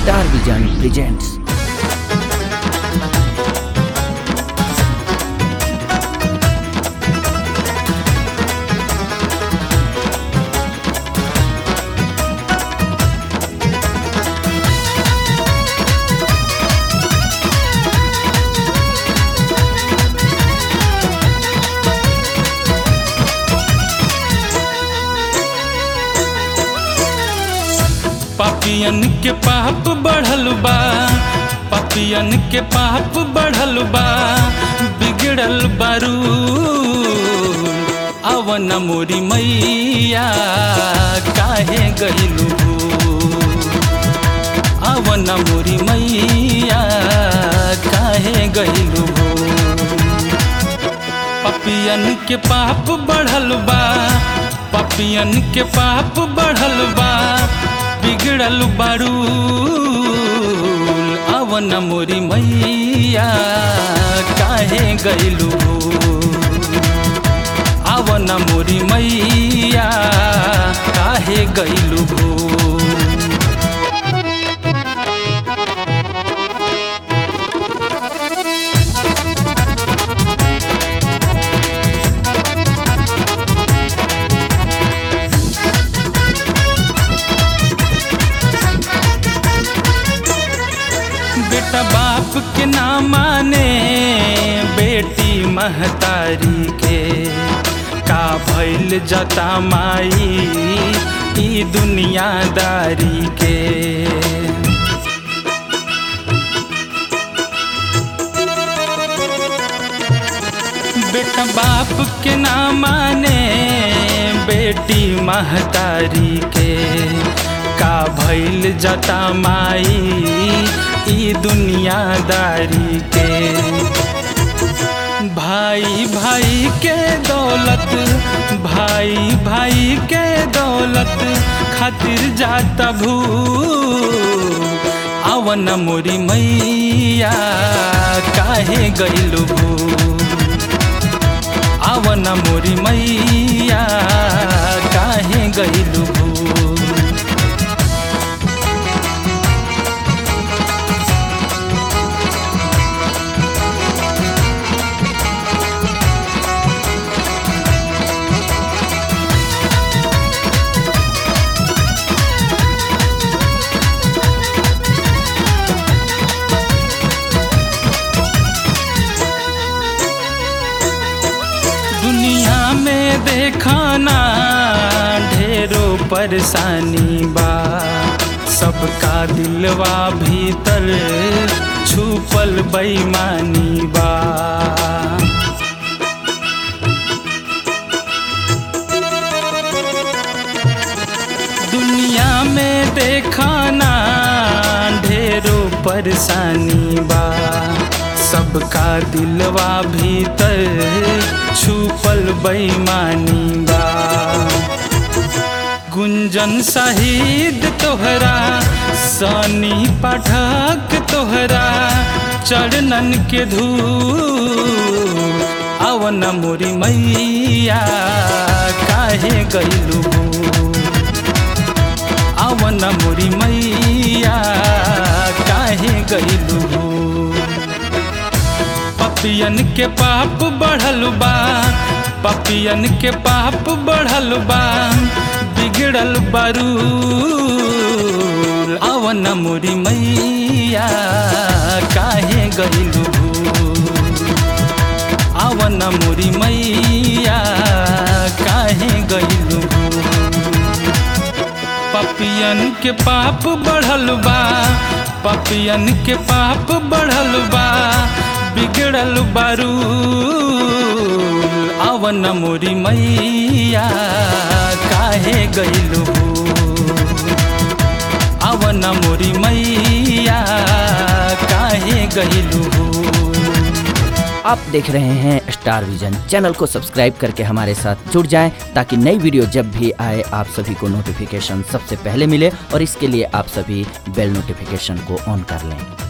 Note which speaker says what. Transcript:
Speaker 1: star vision presents
Speaker 2: पापियन के पाप बढ़ल बा पापियन के पाप बढ़ल बा बिगड़ल बारू अवन मोरी मैया काहे गइलू अवन मोरी मैया काहे गइलू पपियन के पाप बढ़ल बा पपियन के पाप बढ़ल बा बिगड़ल बारू अवन मोरी मैया काहे गइलू अवन मोरी मैया काहे गइलू बेटा बाप के ना माने बेटी महतारी के का भइल जता माई ई दुनियादारी के बेटा बाप के ना माने बेटी महतारी के का भइल जता माई ई दुनियादारी के भाई भाई के दौलत भाई भाई के दौलत खातिर जाता भू अवन मोरी मैया काहे गइलू अवन मोरी मैया काहे गइलू दुनिया में देखाना ढेरों परेशानी बा सबका दिलवा भीतर छुपल बेईमानी बा दुनिया में देखाना ढेरों परेशानी बा सबका दिलवा भीतर छुपल बेईमानी बा गुंजन शहीद तोहरा सनी पाठक तोहरा चरणन के धू अवन मोरी मैया काहे गइलू अवन मोरी मैया काहे गइलू पपियन के पाप बढ़ल बा पपियन के पाप बढ़ल बा बिगड़ल बारू अवन मोरी मैया काहे गइलू अवन मोरी मैया काहे गइलू पपियन के पाप बढ़ल बा पपियन के पाप बढ़ल बा बिगड़ल बारू अवन मोरी मैया काहे गइलू अवन मोरी मैया काहे गइलू
Speaker 1: आप देख रहे हैं स्टार विजन चैनल को सब्सक्राइब करके हमारे साथ जुड़ जाएं ताकि नई वीडियो जब भी आए आप सभी को नोटिफिकेशन सबसे पहले मिले और इसके लिए आप सभी बेल नोटिफिकेशन को ऑन कर लें